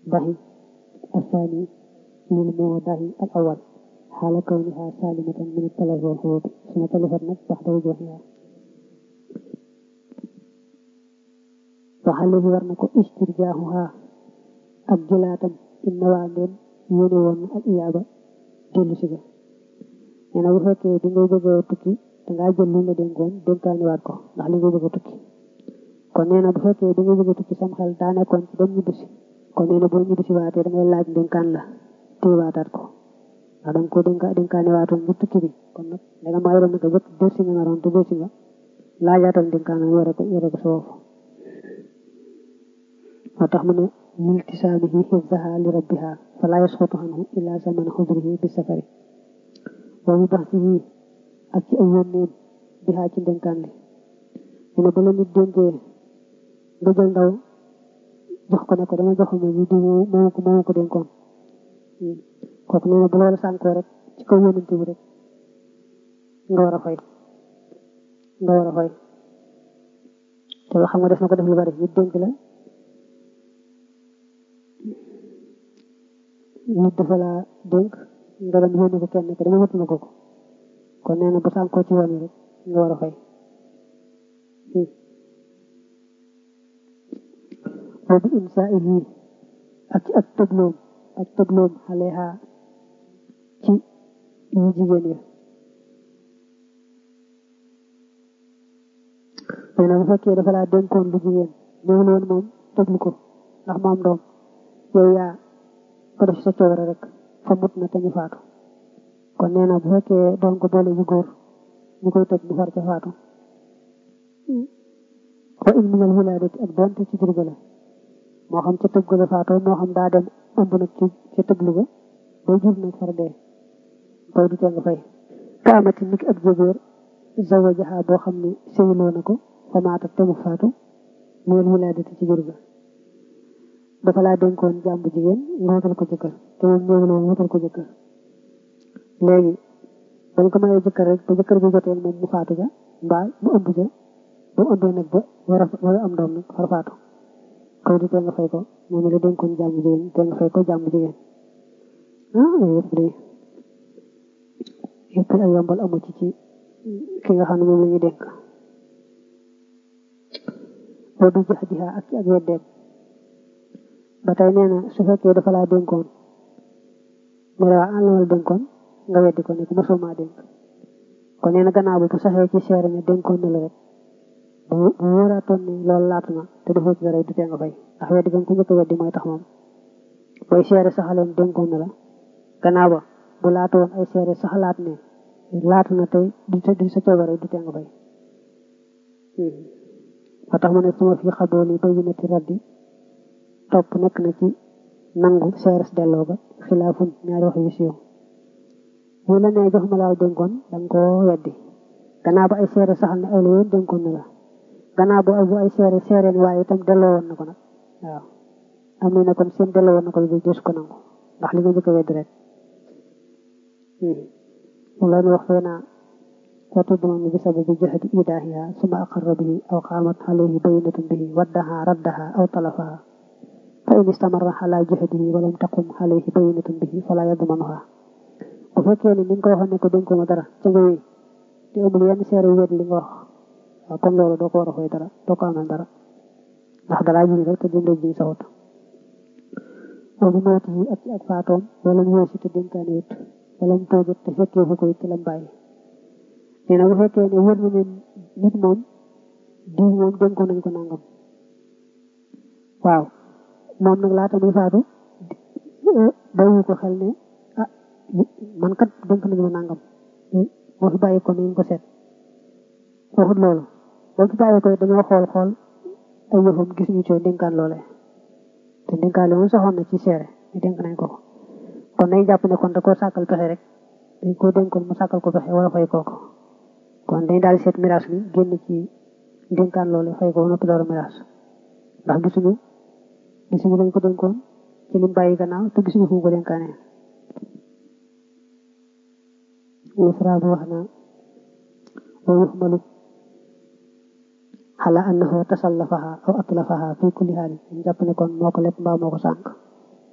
dahi الثاني للموضع الأول حال كونها سالمة من التلف والحروب ثم تلفت نفس بعد وجوهها وحل ورنك استرجاعها أجلاتا إن وعدين ينوون الإيابة جل سجا يعني bu fekkee di ngay bëgg a tukki da ngaa jël li nga dénkoon dénkaani waat ko ndax li nga bëgg a tukki kon nee na bu fekkee da ngay bëgg a tukki sam xel daa nekkoon ci dem ñibbisi kon nee na boo ñibbisi waatee da ngay laaj dénkaan la téewaataat ko ndax da nga ko dénka dénkaani waatoon bu tukki bi kon nag da nga maa yoroon naka jëkk dërsi nga naroon te dërsi nga laajaatal dénkaan la yore ko yore ko sa bopp moo tax mu ne liltisaamihi xifdaha li rabbiha fala yasqutu anhu illa zamana xudrihi bi safari wa bi baxsihi ak ci ay yónneem bihaa ci dénkaan li mu ne ba la nit dénkee nga jël ndaw jox ko ne ko dama jox ma ñu di moo ko moo ko dénkoon kooku nee na bu loolu sànkoo rek ci kaw yónnante bi rek nga war a fay nga war a fay te loo xam nga def na ko def lu bari nit dénk la nit dafa laa dénk nga dem yónni ko kenn ko dama wëtt na ko ko kon nee na bu sànkoo ci yoon yi rek nga war a fay wa bi insaa'ihi ak ci ak tëgloom ak tëgloom xaleha ci ñu jigéen ya nee na bu fekkee dafa laa dénkoon lu jigéen néewul woon moom tëglu ko ndax moom doom yow yaa ko def sa coobare rek fa mut na te ñu faatu kon nee na bu fekkee doon ko boole yu góor ñu koy tëj mu far ca faatu wa in minal wilaadati ak doonte ci jur ga la moo xam ca tëgg la faatoo moo xam daa dem ëmb nag ci ca tëglu ga bay jur nag far dee koy du tee nga fay ka amati niki ak jébéer zawajaha boo xam ne sëyloo na ko fa maata te mu faatu minal wilaadati ci jur ga dafa laa dénkoon jàmbu jigéen nga wutal ko jëkkër te moom ñëwuloo wutal ko jëkkër léegi dañ ko mayee jëkkër rek ba jëkkër bi jotee moom mu faatu ja mbaa mu ëmb ja ba mu ëmbee nag ba war a war a am doom nag far faatu koy du tee nga fay ko moom la dénkoon jàmbu jigéen tee nga fay ko jàmbu jigéen ah yëpp de yëpp ay yombal amu ci ci ki nga xam ne moom la ñuy dénk boo du jax jiha ak ci ak weddeem ba tey nee na su fekkee dafa laa dénkoon mu ne waa àll la dénkoon nga weddi ko ne ko mosoo maa dénk kon nee na gannaaw bi bu saxee ci seere ne dénkoon na la rek bu bu wóoraatoon ne loolu laatu na te defoo ci dara du tee nga fay ndax weddi gam ko njëkk a weddi mooy tax moom booy seere saxaleen dénkoon na la gannaaw ba bu laatu woon ay seere saxalaat ne laatu na tey du du sa coobare du tee nga fay ba tax mu ne suma fi xabool yi bayyinati raddi topp nekk na ci nangu seeres delloo ba xilaafun ñaari wax yu siiw bu la nee jox ma laaw dénkoon danga koo weddi gannaaw ba ay seere saxal ne ay la yoon dénkoon na la gannaaw ba bu ay seere seere ne waaye itam delloo woon na ko nag waaw am na ne kon seen delloo woon na ko lu des ko nangu ndax li nga njëkk a weddi rek mu leen wax fee naa وتضمن بسبب جهد إيداهها ثم أقر به أو قامت عليه بينة به ودها ردها أو طلفها فإن استمر على جهده ولم تقم عليه بينة به فلا يضمنها bu fekkee ne ni nga ko waxoon ne ko dénk ma dara ca nga wéy te amul yenn seere wéet li nga wax waaw comme loolu doo ko war a fay dara doo ko amal dara ndax dalaa jiñ rek te dundee jiñ sawut wa bi mawti yi ak ci ak faatoom wala mu wéesi te dénkaane it wala mu toogit te fekkee fu ko it te lam bàyyi nee na bu fekkee ne wër na ne nit moom diw moom dénkoon nañ ko nangam waaw moom nag laata muy faatu bayu ko xel ne ah man kat dénk nañu ma nangam moo fi bàyyi ko nañ ko seet waxut loolu boo fi bàyyi ko dañoo xool xool ay yëfam gis ñu cooy dénkaan loole te dénkaan moom saxoon na ci seere ñu dénk nañ ko kon nañ jàpp ne kon da koo sàkkal pexe rek dañ koo dénkoon mu sàkkal ko pexe wala fay kooko kon dañ daal seet miraas mi génn ci dénkaan loole fay ko ba noppi door a miraas ndax gisuñu gisuñu dañ ko dénkoon ci lim bàyyi gannaaw te gisuñu fu mu ko dénkaane misra bi wax na wa yuxmalu ala annahu tasallafaha aw atlafaha fi kulli haalin ñu jàpp ne kon moo ko lépp mbaa moo ko sànq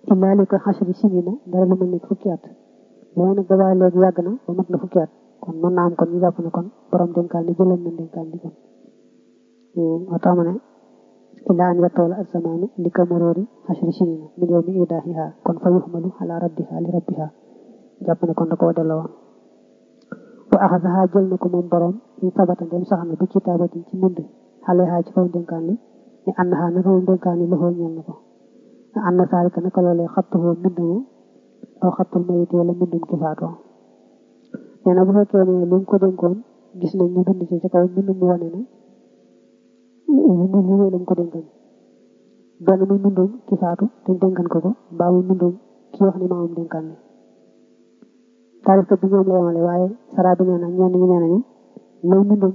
illaa li ko xasri sinina dara lu mel ni fukki at mooy nag boobaa léegi yàgg na ba mat na fukki at kon mën naa am kon ñu jàpp ne kon borom dénkaan li jëloon na dénkaan li kon moo tax ma ne illaa an yatoola ak zamaanu li ko maroori xasri sinina min yow mi idaahiha kon fa yuxmalu ala raddiha li rabbiha jàpp ne kon da koo delloo woon wa axasaha jël na ko moom borom in sabata ndem sax na bi kitaabatin ci mbind xale xaa ci kaw dénkaan li ni ànd xaa naka moom dénkaan li loxoo ñeel na ko a ànd saalika naka loolee xattuhoo mbind mu aw xattul mayit wala mbindum ki faatoo nee na bu fekkee ne li mu ko dénkoon gis nañ ñu bind ci ci kaw mbind mu wane ne li li lañ ko dénkan benn muy mbindum ki faatu te dénkan ko ko mbaa muy mbindum ki wax ni maamam dénkaan li taarif kat bi ñoom la yemale waaye sara bi nee na ñenn ñi nee nañu lay mbindum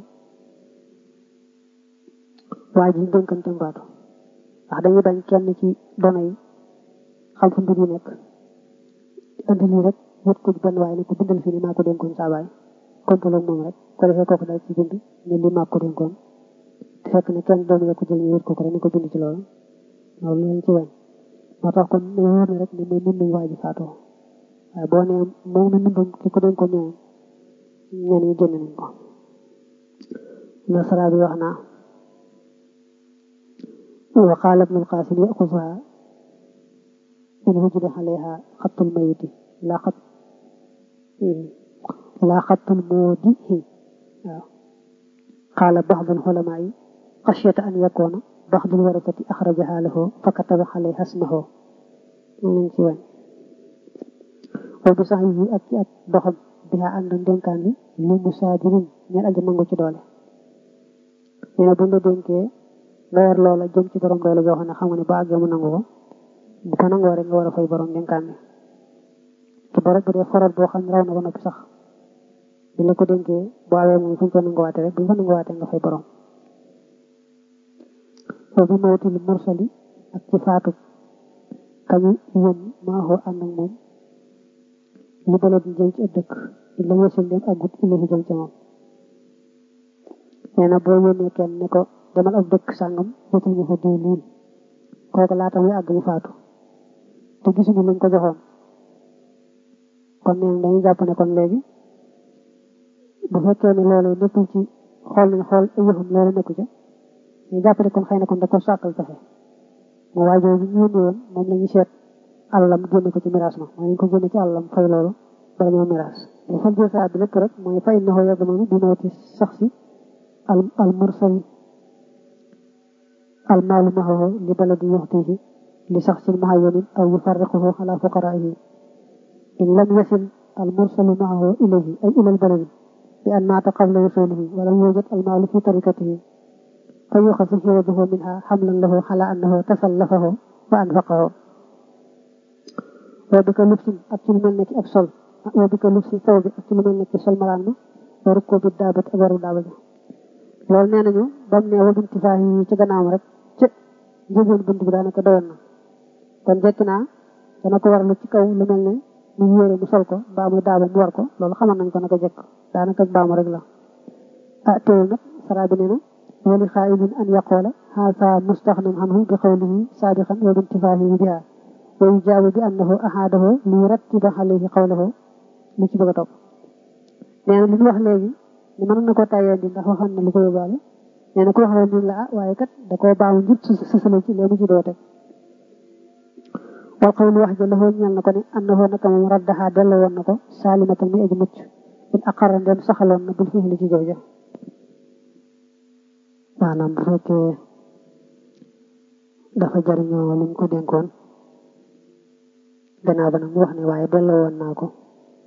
waa ji dénkan te faatu ndax dañuy bañ kenn ci dono yi xam fu mbir yi nekk andi lii rek wët ko benn waaye ne ko bindal fii ni maa ko dénkoon saa baay kompaloo moom rek ko defee kooku daal ci bind ne li maa ko dénkoon te fekk ne kenn doon ya ko jël ñu wët ko ko rek ne ko bind ci loolu loolu lañ ci wañ moo tax kon ne wóor na rek ne mooy mbindum waa ji faatoo waaye boo nee moom na mbindum ki ko dénkoon ñoom ñenn ñi génn nañ ko la sara bi wax naa وقال ابن القاسم يأخذها إن وجد عليها خط الميت لا خط لا خط المودي قال بعض العلماء خشية أن يكون بعض الورثة أخرجها له فكتب عليها اسمه من سوى وبصحيح أكي أك بها أن دنكان لمساجرين ñal aji mangu ci doole ñene bu nga dénkee nga yor loola jëm ci borom doole joo xam ne xam nga ne ba àggee mu nangu ko bu ko nangoo rek nga war a fay borom dénkaan bi te borom bu dee foral boo xam ne raw na ba noppi sax bi la ko dénkee bu awee moom fu ñu ko nanguwaate rek bu ñu ko nanguwaate nga fay borom foo bi mawtil mursali ak ci faatu kañu yón maaxoo ànd ak moom li bala di jëm ci ab dëkk la weesul dem ak gut ilahi jëm ca moom nee na boo yónnee kenn ne ko demal ab dëkk sàngam wutul ñu fa diw lii kooku laata muy àgg mu faatu te gisuñu luñ ko joxoon kon neen dañuy jàpp ne kon léegi bu fekkee ne loolu nekkul ci xool nañ xool ay yëfam loolu nekku ca ñu jàpp ne kon xëy na kon da ko sàkkal pexe mu waajoo bi ñu yónni woon moom la ñu seet àllam génne ko ci miraas ma mooy ñu ko génne ci àllam fay loolu bala ñoo miraas bu fan jësaa bi lépp rek mooy fay na ko yàgg noonu bi mawti sax si al al mursali المال معه لبلد يهديه لشخص معين أو يفرقه على فقرائه إن لم يصل المرسل معه إليه أي إلى البلد بأن مات قبل وصوله ولم يوجد المال في طريقته فيؤخذ حوضه منها حملا له على أنه تسلفه وأنفقه وبك لبس أبتل منك أبصل وبك لبس ثوب أبتل منك سل مران وركوب الدابة أبر دابة loolu nee nañu bam ne wa bintifaa yi ci gannaawam rek ci njëgoon bunt bi daanaka doyoon na kon jekk naa dana ko warlu ci kaw lu mel ne mu yére mu sol ko mbaa muy daaba mu war ko loolu xamal nañ ko naka jekk daanaka baamu rek la ah teewul nag sara bi nee na wali xaayilin an yaqoola haasa mustaxnam anhu bi xawlihi saadiqan wa bintifaahi biha wa yujaabu bi annahu ahaadahu li rattiba alayhi qawlahu li ci bëgg a topp nee na li ñu wax léegi ni mën na ko tayee di ndax waxoon na lu ko yóbbaale nee na ko waxoon ñun la ah waaye kat da koo baamu ngir sësale ci léegi ci doo teg wal xawlu wax ja laxoo ñal na ko ne annahu naka moom raddaxaa delloo woon na ko saalimatan muy aji mucc in aqarra ndem saxaloon na bul fiixli ci jooja maanaam bu fekkee dafa jariñoo liñ ko dénkoon gannaaw ba nag mu wax ne waaye delloo woon naa ko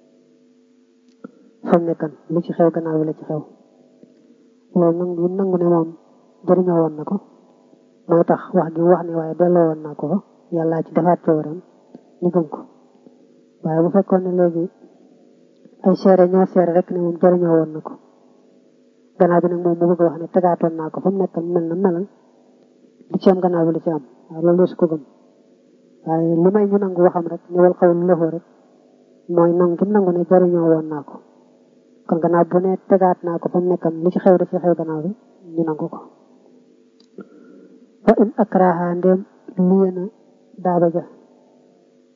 fam nekkan li ci xew gannaaw bi la ci xew loolu nangu yi nangu ne moom jëriñoo woon na ko moo tax wax gi wax ne waaye delloo woon naa ko fa yàllaa ci defaat coobaram ñu gëm ko waaye bu fekkoon ne léegi ay seere ñoo seere rek ne moom jëriñoo woon na ko gannaaw bi nag moom mu bëgg wax ne tegaatoon naa ko fa mu nekkan mel na melal li ci am gannaaw bi la ci am waaw loolu su ko gëm waaye li may ñu nangu waxam rek ni wal xaw lu loxoo rek mooy nangu gi nangu ne jëriñoo woon naa ko kon gannaaw bu ne tegaat naa ko fa mu nekkam li ci xew da ci xew gannaaw bi ñu nangu ko wa in akraha ndéem liyena daaba ja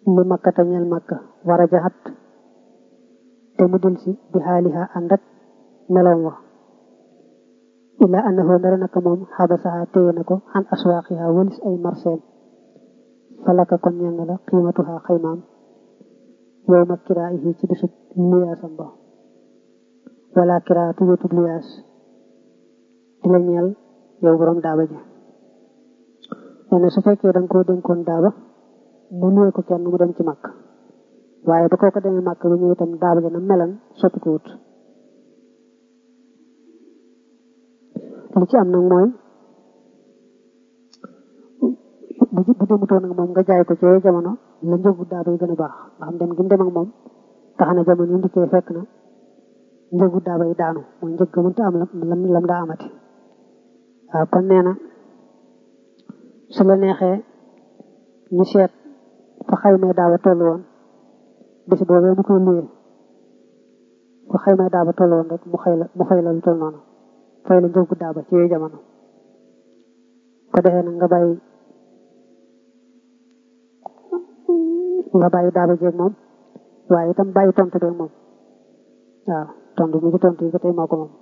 li makka te ñeel makka war a jaxat te mu dul si bi xaaliha ànd ak meloom wa illa annahu ndara naka moom xabasaha téye na ko xan aswaaqiha walis ay marseem falaka kon ñeel na la qiimatuha xaymaam yow ma kiraayihi ci bisub liyaasam ba wala kiraatu wetub liyaas di la ñeel yow borom daaba ji nee na su fekkee da nga koo dénkoon daaba mu nuwee ko kenn mu dem ci màkk waaye ba kooko demee màkk ba ñëw itam daaba ji na melan sotti ko wut li ci am nag mooy bu bu demutoon nag moom nga jaay ko ci jamono la njëgu daaba yi gën a baax nga xam dem gi mu dem ak moom tax na jamono yi ndikkee fekk na njëgu daaba yi daanu mooy njëg ga mënta am lam lam daa amati waaw kon nee na su la neexee ñu seet fa xaymee daaba toll woon bis boobee mu koy luyee fa xaymee daaba toll woon rek mu xëy la mu xëy la lu toll noonu fay la njëgu daaba ci yooyu jamono ko defee nag nga bàyyi nga bàyyi daaba jeeg moom waaye itam bàyyi tontu beeg moom waaw tontu mi ci tontu yi ba tey moo ko moom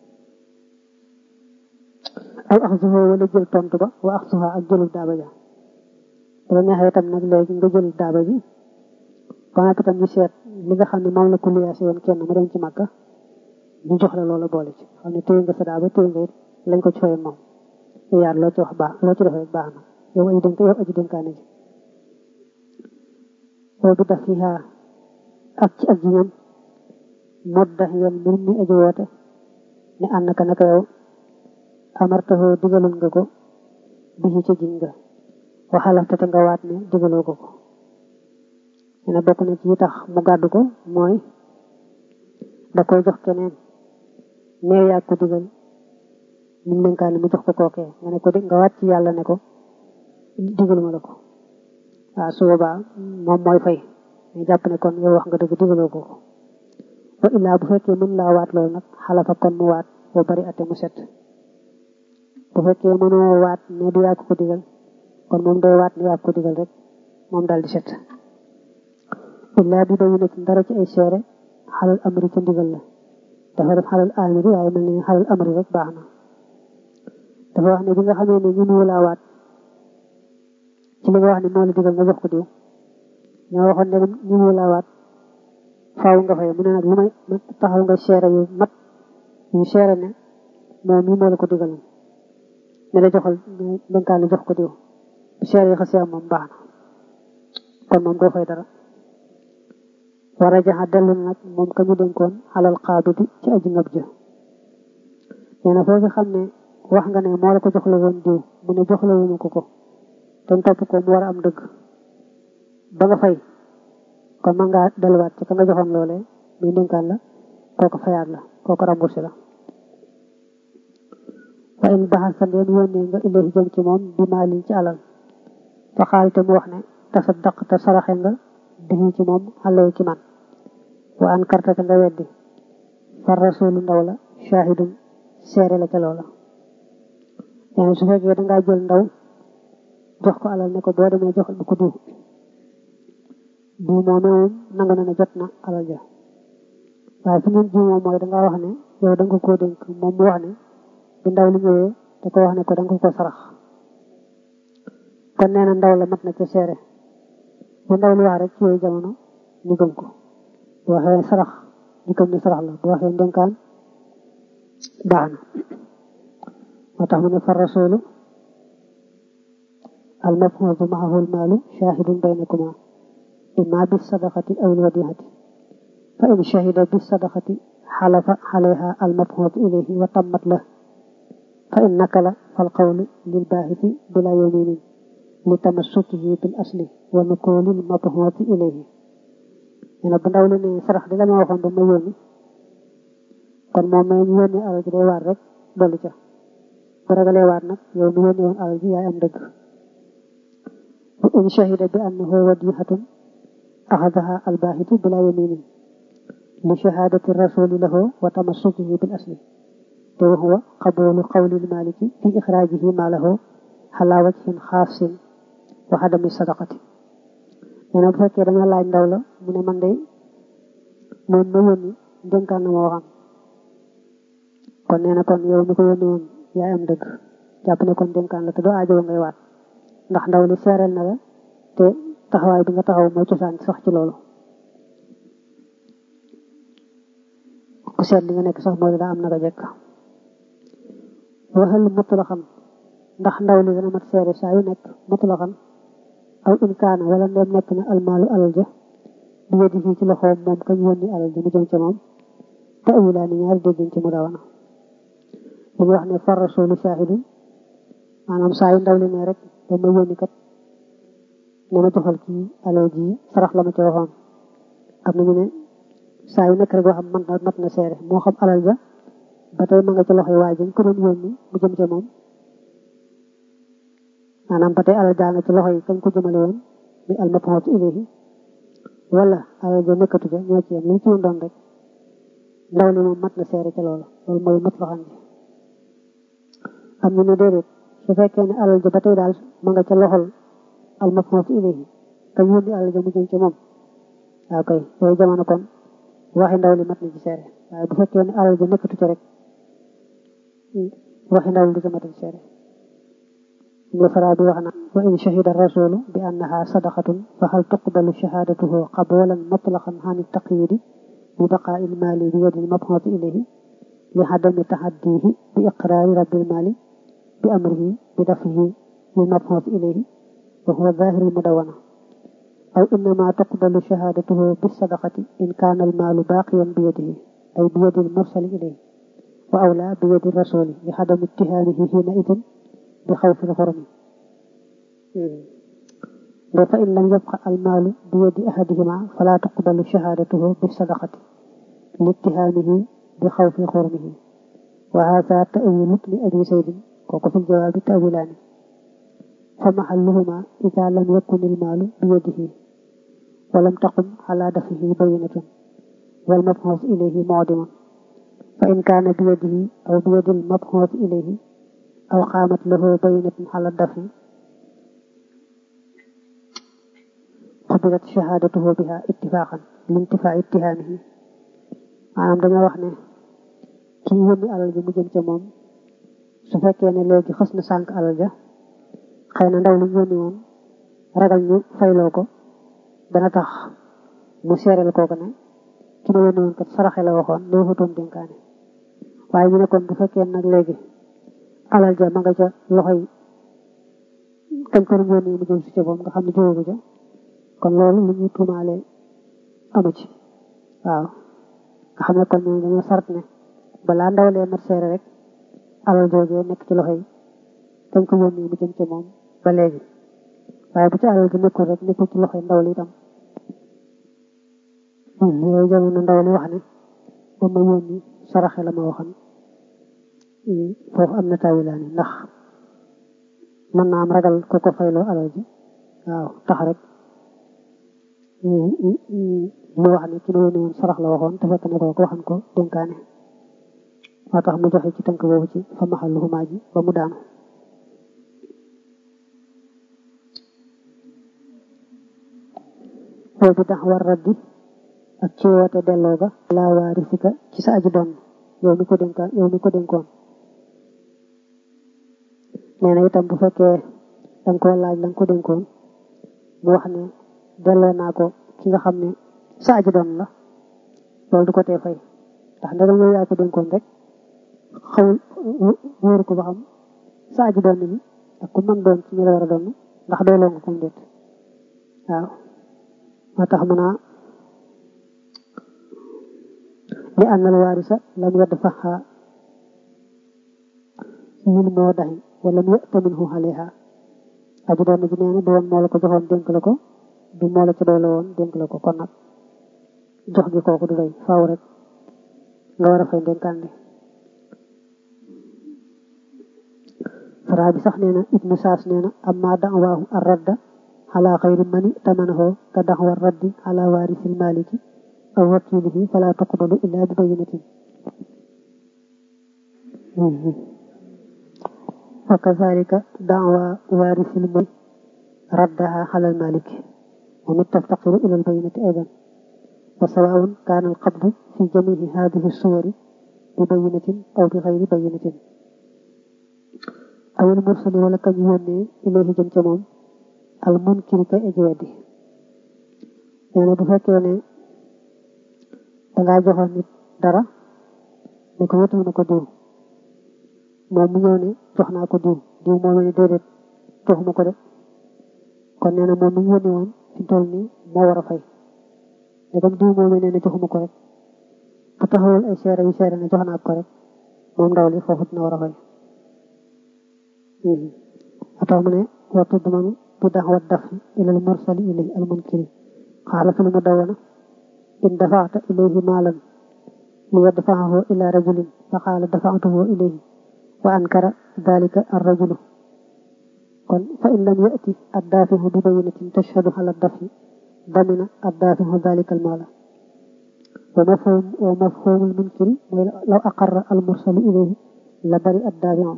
aw axsuha wala jël tontu ba wa axsuha ak jëlul daaba ja bu la neexee itam nag léegi nga jël daaba ji ba nga itam ñu seet li nga xam ne moom la ko liyaasi woon kenn mu dem ci màkka ñu jox la loola boole ci xam ne téye nga sa daaba téye nga it lañ ko ci fayoon moom yaar loo ci wax baax loo ci def rek baax na yow aji dénk yow aji dénkaane ji boo bi daf fiha ak ci ak jiñam modda yan mbir mi aji woote ne ànd ka naka yow amartaxoo digalul nga ko bii ci jiñ nga waxalafte te nga waat ne digaloo ko ko ne na bokk na ci tax mu gàddu ko mooy da koy jox keneen neew yaa ko digal ñu dénkaane mu jox ko kookee nga ne ko nga waat ci yàlla ne ko digaluma la ko waaw su boobaa moom mooy fay ñu jàpp ne kon yow wax nga dëgg digaloo ko ko wa illaa bu fekkee mën laa waat loolu nag xalafa kon mu waat boo bari ate mu set bu fekkee mënoo waat ne du yaa ko digal kon moom day waat ne yaa ko digal rek moom daal di set illaa bi dañu nekk dara ci ay seere xalal amri ca ndigal la dafa def xalal amri waaye mel ni xalal amri rek baax na dafa wax ne bi nga xamee ne ñu mu laa waat ci li nga wax ne moo la digal nga jox ko diw ñoo waxoon ne ñu mu laa waat faaw nga fay mu ne nag lu may taxaw nga seere yu mat yu seere ne moom mii moo la ko digal ne la joxal dénkaan la jox ko diw bu seere yi xasee am moom baax na kon moom doo fay dara war a jaxa dellu nag moom ka ñu dénkoon xalal xaabiti ci aji ngab jë nee na foofu xam ne wax nga ne moo la ko jox la woon diw mu ne jox la wuñu ko ko te topp ko mu war a am dëgg ba nga fay kon mën ngaa delluwaat ci ka nga joxoon loolee muy dénkaan la kooku fayaat la kooku remboursé la wa in baxal sa ndeen yónnee nga ilayhi jëm ci moom bi maalin ci alal fa xaal te mu wax ne tasaddaq te saraxe nga bii ci moom xale ci man wa an karta te nga weddi fa rasulu ndaw la shahidum seere la ca loola nee su fekkee dangaa jël ndaw jox ko alal ne ko boo demee joxal bu ko diw diw moom moom nangu na ne jot na alal ja waaye fi ngeen jiw moom mooy dangaa wax ne yow da nga koo dénk moom mu wax ne bi ndaw li ñëwee da ko wax ne ko da nga ko sarax kon nee na ndaw la mat na ca seere bu ndaw li wax rek ci yooyu jamono ñu gëm ko bu waxee sarax ñu gëm ne sarax la bu waxee ndénkaan baax na moo tax mu ne fa rasulu al mafhuudu maahu al maalu shahidun baynakuma imma bis sadaqati aw al wadihati fa in shahida bis sadaqati xalafa alayha al mafhuudu ilayhi wa tammat la fa in nakala fal qawlu lil baahisi bila yaminin li tamassukihi bil asli wa nukoolil mabhuuti ilayhi nee na bu ndaw li ne sarax di la ma waxoon ba ma yónni kon moom may ñu yónni alal ji day waat rek dolli ca bu ragalee waat nag yow mi yónni woon alal ji yaay am dëgg bu in shahida bi annahu wadihatun axadaha albaahitu bila yaminin li shahadati rasuli lahu wa tamassukihi bil asli te wa huwa qabulu qawli lmaliki fi ixraajihi ma lahu xalaa wajhin xaasin wa adami sadaqati nee na bu fekkee danga laaj ndaw la mu ne man de moom ma yónni dénkaan na ma waxam kon nee na kon yow mi ko yónni woon yaay am dëgg jàpp ne kon dénkaan la te doo aajo ngay waat ndax ndaw li seereel na la te taxawaay bi nga taxaw mooy cosaan sax ci loolu ku seet li nga nekk sax mooy daa am naka jekk waxal mutlaxan ndax ndaw li dana mat seere saa yu nekk mutlaxan aw in kaana wala ndem nekk na almaalu alal ja bi yedi fii ci loxoom moom kañ yónni alal ja mu jëm ca moom te awulaa ni ñaari déggin ci mu dawana li ñu wax ne far rasulu shahidun maanaam saa yu ndaw li ne rek ba ma yónni kat ne ma joxal kii alal ji sarax la ma ci waxoon am na ñu ne saa yu nekk rek boo xam man na mat na seere moo xam alal ja ba tey ma nga ci loxoy waa ji ko doon yónni mu jëm ca moom maanaam ba tey alal jaa nga ci loxo yi kañ ko jëmale woon mi almapoot ilayhi wala alal ja nekkatu ja ñoo ci yem lu mu ci woon doon rek ndaw li moom mat na seere ca loola loolu mooy mat la xam ji am ñu ne déedéet su fekkee ne alal ja ba tey daal ma nga ca loxol almapoot ilayhi kañ yónni alal ja mu jëm ca moom waaw kay yooyu jamono kon waxi ndaw li mat na ci seere waaye bu fekkee ne alal ja nekkatu ca rek waxi ndaw li du ca mat ci seere ibnu fara bi wax na wa in shahida rasulu bi annaha sadaqatun fa hal tuqbalu shahadatuhu qabulan mutlaqan an taqyidi bi baqaa'i al-maali bi yadi al-mab'uuth ilayhi li adami tahaddihi bi iqraari rabbi al-maali bi amrihi bi daf'ihi lil-mab'uuth ilayhi wa huwa zaahiru al-mudawwana aw innama tuqbalu shahadatuhu bis-sadaqati in kaana al-maalu baaqiyan bi yadihi ay bi yadi al-mursali ilayhi wa awlaa bi yadi ar-rasuli li adami ittihaamihi hiina'idhin bi xawfi xormi de fa in lam yabqa almaalu bi yadi ahadihima fala tuqbalu shahadatuhu bi sadaqati littihaamihi bi xawfi xormihi wa hada tawilu li abi saydin kooku fi jawaabi tawilaani fa maxalluhuma ida lam yakun almaalu bi yadihi wa lam taqum ala dafihi bayinatun wal mabxuus ilayhi mucdimun fa in kaana bi yadihi aw bi yadi almabxuus ilayhi aw qaamat lahu baynatun ala dafi qubilat shahadatuhu biha ittifaqan lintifaa ittihaamihi maanaam dañoo wax ne kii yónni alal ji mu jëm ca moom su fekkee ne léegi xës na sànq alal ja xëy na ndaw lu ñu yónni woon ragal ñu fayloo ko dana tax mu seereel kooku ne ki ma yónni woon kat saraxe la waxoon loo xutoon dénkaane waaye ñu ne kon bu fekkee nag léegi alal ja ma nga ca loxo yi kañ ko doon yónni mu jëm si ca boobu nga xam ne jóogu ca kon loolu lu ñuy tuumaale amu ci waaw nga xam ne kon ñooñu dañoo sart ne balaa ndaw lee mat seere rek alal joojee nekk ci loxo yi kañ ko yónni mu jëm ca moom ba léegi waaye bu ci alal ji nekkul rek nekkul ci loxo yi ndaw li itam yooyu jamono ndaw li wax ne ba ma yónni saraxe la ma waxoon foofu am na tawilaani ndax mën naa am ragal ko ko fayloo alal ji waaw tax rek mu wax ne ki ma yónni woon sarax la waxoon te fekk ne ko ko waxan ko dénkaane moo tax mu joxe ci tënk boobu ci fa maxal xumaa ji ba mu daanu boobu tax war raddi ak ci woote delloo ga laa waarisika ci sa aji doon yow mi ko dénkaan yow mi ko dénkoon nee na itam bu fekkee danga ko laaj la nga ko dénkoon mu wax ne delloo naa ko ki nga xam ne sa aji doon la loolu du ko tee fay ndax ndegam yow yaa ko dénkoon rek xawul wóoru ko ba xam sa aji doon ni ak ku mën doon ci ñu la war a doon ndax doyloo nga ko déet waaw moo tax mu naa li ànnal waarisa lam yadfaha min moo daxi wala mu yëtta minhu alayha aji doon ji nee na du woon moo la ko joxoon dénk la ko du moo la ci doy la woon dénk la ko kon nag jox gi kooku du doy faaw rek nga war a fay dénkaan bi faraa bi sax nee na ibnu saas nee na amma da'waahu ar-radda ala xayri mani tamanahu ka da'wa raddi ala waarisil maliki aw wakilihi fala tuqbalu illa bi bayinatin wa kazalika da'wa waarisil mali raddaha ala al maliki ومن تفتقر إلى البينة أيضا وسواء كان القبض في جميع هذه الصور ببينة أو بغير بينة أو المرسل ولا كان يوني إليه جمجمون المنكر كي أجوادي يعني بفكر ne dangaa joxoon nit dara ne ko wetu na ko diw moom mu ñëw ne jox naa ko diw diw moom ne déedéet joxuma ko de kon nee na moom mi ñu yónni woon fi toll nii moo war a fay ndegam diw moom nee na joxuma ko rek bu taxawul ay seere yu seere ne jox naa ko rek moom ndaw li foofu dina war a fay atax mu ne wa tudmanu bi daxwa dafi ila al mursali ilay al munkiri xaala fi lu mu dawana in dafaata ilayhi maalan li yadfacahu ila rajulin fa qaala dafactuhu ilayhi wa ankara dalika arrajulu kon fa in lam yati addaafihu bi bayinatin tashhadu ala dafi damina addaafihu dalika almaala wa mafhum wa mafhumu almunkiri mooy law aqarra almursalu ilayhi la bari addaafihu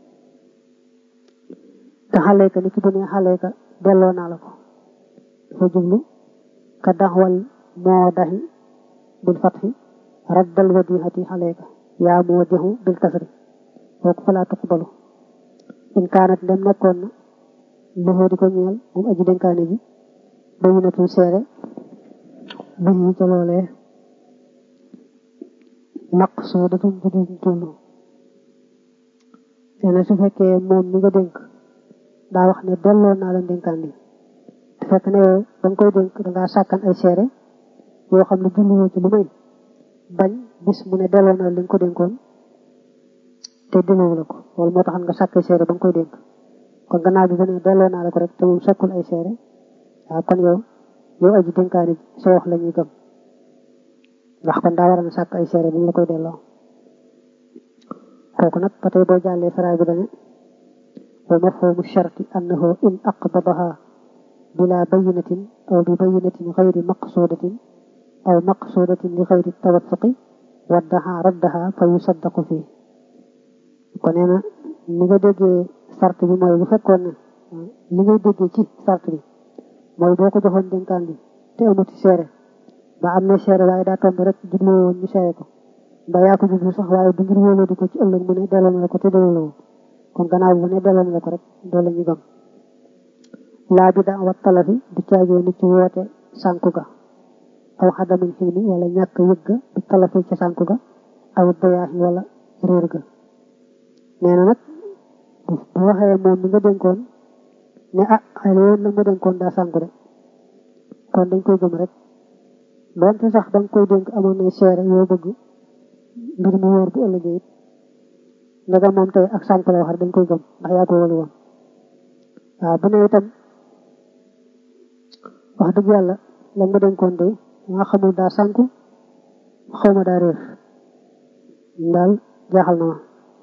te xaleeka ni ki bu ne xaleeka delloo naa la ko dafa jublu ka daxwal moo daxi bil fatxi raddal wadihati xaleeka yaa moo dexu bil kasri kooku falaa tuqbalu in kaanat dem nekkoon na loxoo di ko ñeel moom aji dénkaane ji bayinatul seere bu ñu ca loolee maq soo datum bu duñ tullu nee na su fekkee moom mi nga dénk daa wax ne delloo naa la dénkaan li te fekk ne yow da nga koy dénk dangaa sàkkan ay seere yoo xam ne julluwoo ci lu may bañ bis mu ne delloo naa li nga ko dénkoon te delloo la ko loolu moo tax nga sàkk ay seere ba nga koy dénk kon gannaaw bi bu ne delloo naa la ko rek te moom sakkul ay seere waaw kon yow yow aji dénkaani sa wax la ñuy gëm ndax kon daa war a sàkk ay seere bu mu la koy delloo kooku nag ba tey boo jàllee faraay bi dane wa mafhumu sharti annahu in aqbadaha bila bayinatin aw bi bayinatin xayri maqsudatin aw maqsudatin li xayri tawaffuqi waddaha raddaha fa yusaddaqu fii ko nee na ni nga déggee sart bi mooy bu fekkoon ne li ngay déggee ci sart bi mooy boo ko joxoon dénkaan bi te amuti seere ba am na seere waaye daa tomb rek jubloo woon ñu seere ko ba yaa ko jublu sax waaye du ngir wóoloo di ko ci ëllëg mu ne delloo na la ko te delloo la woon kon gannaaw bu ne delloo na la ko rek doo la ñu gëm laa bi da wat talafi du caagee ni ci woote sànku ga aw xadamin xilmi wala ñàkk yëg ga bi talafi ci sànku ga aw dayaaxi wala réer ga nee na nag bu waxee moom mi nga dénkoon ne ah xëy na yow la nga dénkoon daa sànku de kon dañ koy gëm rek doonte sax da nga koy dénk amoon na seere yoo bëgg mbir mu wóor bu ëllëgee it ndaga moom tey ak sànku la wax rek dañ koy gëm ndax yaa ko wóolu woon waaw bu ne itam wax dëgg yàlla la nga dénkoon de nga xamul daa sànku xaw ma daa réer daal jaaxal na ma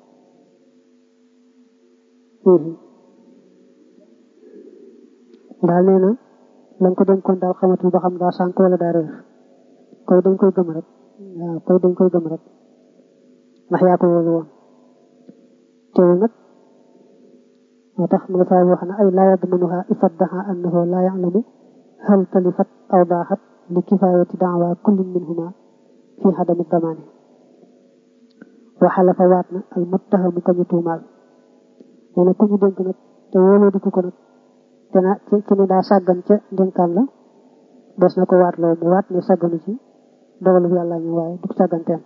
daal nee na la nga ko dénkoon daal xamatul ba xam daa sànk wala daa réer koy dañ koy gëm rek waaw koy dañ koy gëm rek ndax yaa ko wóolu woon teewul nag moo tax mu nga saa wax ne ay laa yadmanuha ifaddaha annahu laa ya'lamu hal talifat aw daaxat li kifayati daawa kullin minhuma fi xadami damaani waxala fa waat na al muttahamu kañu tuumaal nee na ku ñu dénk nag te wóoloo di ko nag te na ci ne daa sàggan ca dénkaan la des na ko waat loo mu waat ne sàgganu ci dogalu yàlla ñu waaye du sàgganteem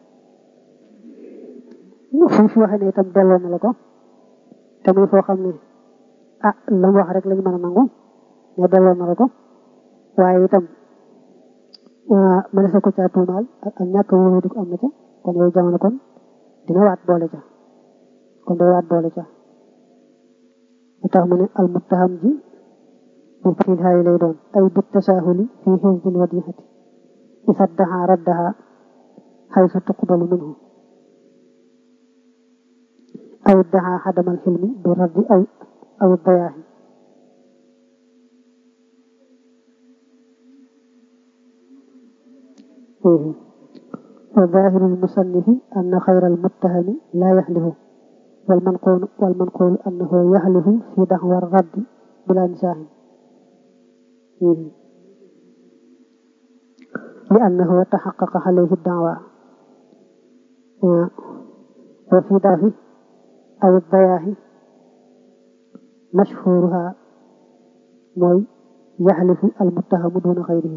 fu fi waxee ne itam delloo na la ko te muy foo xam ne ah la mu wax rek lañu mën a nangu ne delloo na la ko waaye itam mënees na ko caa tuumaal ak ñàkk wóolu di ko am na ca kon yooyu jamono kon dina waat boole ca kon day waat boole ca mu tax mu ne al muttaham ji mu fiil xaayi lay doon ay bit tasaahuli fi xifdil wadihati ifaddaha raddaha xaysu tuqbalu minhu aw iddaha xadamal xilmi bi raddi aw aw dayaahi وظاهر المصنف أن خير المتهم لا يحلف والمنقول والمنقول أنه يحلف في دعوى الرد بلا نزاع li annahu taxaqaqa alayhi daawa wa fi daafi aw dayaahi mashhuruha mooy yaxlifu almuttahamu duna xayrihi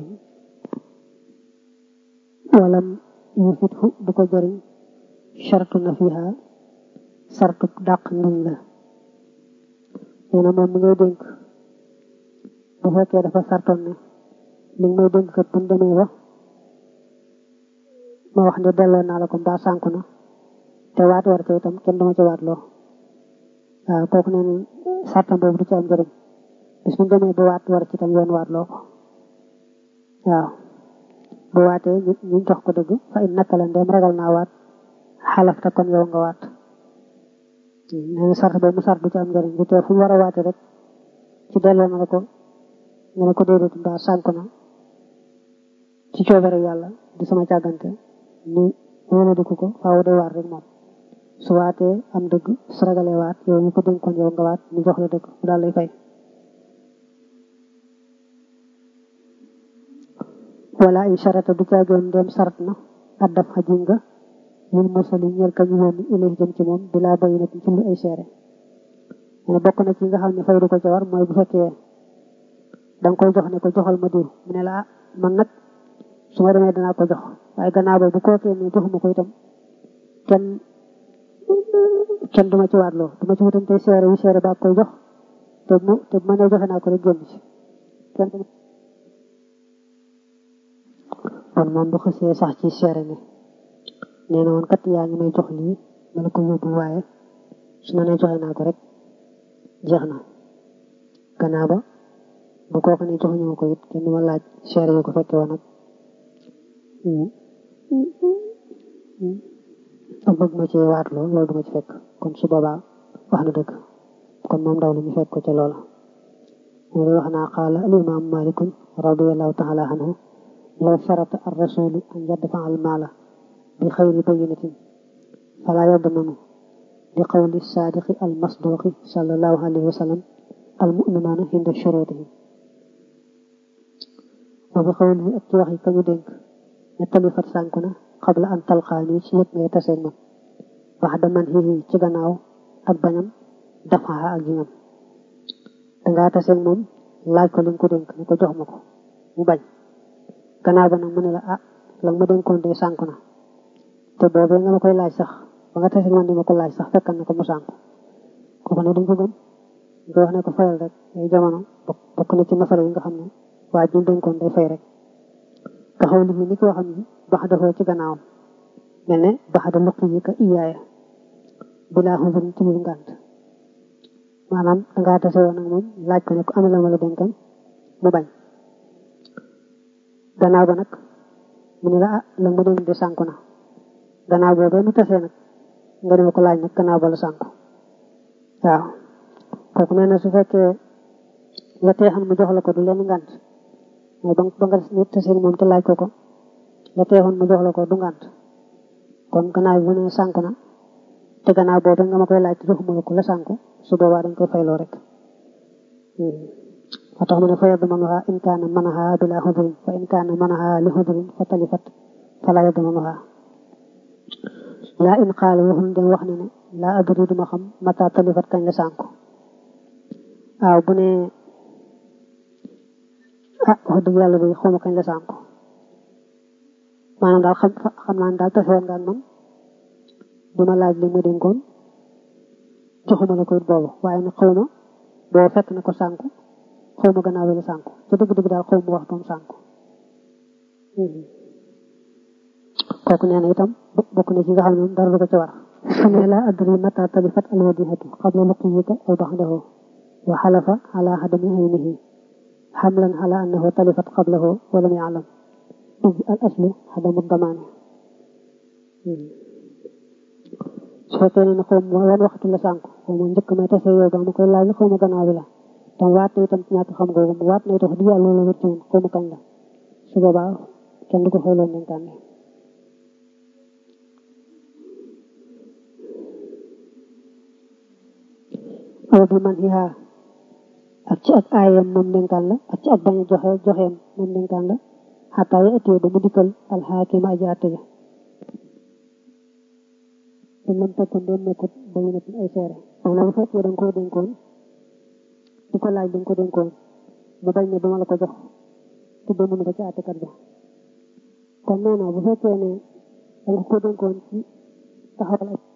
walam yufithu du ko jëriñ chartu na fiha sartu dàq ngiñ la nee na moom mi ngay dénk bu fekkee dafa sartoon ne li may dénk kat bu demee ba ma wax ne delloo naa la ko mbaa sànku na te waat war ca itam kenn dama ci waat loo waaw kooku nee na sartam boobu du ci am njëriñ bis bu demee ba waat war ci itam yoon waat loo ko waaw bu waatee ñu jox ko dëgg fa in naka la ndem ragal naa waat xalafta kon yow nga waat nee na sart boobu mu sart du ci am njëriñ bu tee fu mu war a waate rek ci delloo na la ko nga ne ko déedéet mbaa sànku na ci coobare yàlla di sama càggante ni wóola diku ko faaw day waat rek moom su waatee am dëgg su ragalee waat yow ñu ko dénkoon yow nga waat ñu jox la dëgg mu daal lay fay wala ay charata du caagoon ndem sart na addaf xajin nga lil mursali ñeel ka ñu yónni ilay jëm ci moom bilaa bayi na ci lu ay seere ne bokk na ci nga xam ne fay du ko ca war mooy bu fekkee da nga koy jox ne ko joxal ma diw mu ne la ah man nag su ma demee danaa ko jox waaye gannaaw ba bu kookee ne joxuma ko itam kenn kenn duma ci waatloo duma ci wutam tey seere yu seere ba koy jox te mu te bu ma nee joxe naa ko rek génn ci kenn kon moom bu xësee sax ci seere ne nee na woon kat yaa ngi may jox lii ma la ko yóbbu waaye su ma nee joxe naa ko rek jeex na gannaaw ba bu kooku ne jox ñu ko it kenn du ma laaj seere yu ko fekke woon nag ak bëgg ma ci waatloo loolu du ma ci fekk kon su boobaa wax na dëgg kon moom ndaw la ñu fekk ko ca loola moo lay wax naa qaala al imam malikun radiallahu taala anhu law sharata ar rasulu an yadfa al maala bi xayri bayinatin fala yadmanu li qawli saadiqi al masduqi sallallahu alayhi wa sallam al muminuuna inda shurutihim wa bi xawli ak ci wax yi kañu dénk ne talifat sànku na xabla an talxaani ci yëpp ngay taseeg man wax da man xii ci gannaaw ak bañam dafaxa ak jiñam dangaa taseeg moom laaj ko li nga ko dénk ne ko jox ma ko mu bañ gannaaw ba nag mu ne la ah la nga ma dénkoon de sànku na te boobee nga ma koy laaj sax ba nga taseeg man di ma ko laaj sax fekkan na ko mu sànku kooku ne duñ ko gëm nga wax ne ko fayal rek ay jamono bokk na ci masala yi nga xam ne waa ji dénkoon day fay rek ka xaw li ni ko xam ne bax dafoo ci gannaawam mel ne bax da luq yi ka iyaaya bilaa xumbin ci lu ngànt maanaam dangaa tase woon ak moom laaj ko ne ko ana la ma la dénkan mu bañ gannaaw ba nag mu ne la ah la ma dénk de sànku na gannaaw boobee nu tasee nag nga dema ko laaj nag gannaaw ba la sànku waaw kooku nee na su fekkee la teexan mu jox la ko du leen ngànt mooy ba ba nga nit tasee moom te laaj ko ko la teexoon mu jox la ko du ngànt kon gannaaw bu ne sànku na te gannaaw boobu nga ma koy laaj te joxuma la ko la sànku su boobaa dañ koy fayloo rek moo tax mu ne fa yadmanuha in kaana manaha bila xudrin fa in kaana manaha li xudrin fa talifat fala yadmanuha laa in xaala waxul dem wax ne ne laa adri duma xam mata talifat kañ la sànku waaw bu ne ah wax dëgg yàlla day xawma kañ la sànku maanaam daal xam xam naa ne daal tafe woon nga ak man dima laaj li ma dénkoon joxuma la ko it boobu waaye nag xawma boo fekk na ko sànku xawma gannaaw la sànku ca dëgg-dëgg daal xawma waxtoom sànku kooku nee na itam bokk na ci nga xam ne dara du ko ci war xamee la adri mata talifat alwadihatu qabla luqiyika aw baxdahu wa xalafa ala xadami aynihi xamlan ala annahu talifat qablahu wa lam yaalam id al aslu xadamu damaani su fekkee ne xaw ma wan waxtu la sànku xaw ma njëkk may tase yow ba ma koy laaj xaw ma gannaaw bi la tam waat na itam ci ñàkk xam googu mu waat na itam di yàlla loolu wér ci woon xaw ma kañ la su boobaa kenn du ko xëyloon dénkaan bi aw bi man xihaa ak ci ak aayam moom dénkaan la ak ci ak bañ a joxe joxeem moom dénkaan la xataa ya ëttee ba mu dikkal alxaakima aji àtte ja te lam takkoon doon nekkut bayu na ay seere maanaam bu fekkee da nga koo dénkoon di ko laaj da nga ko dénkoon mu bañ ne duma la ko jox te demuñu ko ci àttekat ba kon nee na bu fekkee ne da nga ko dénkoon ci taxawal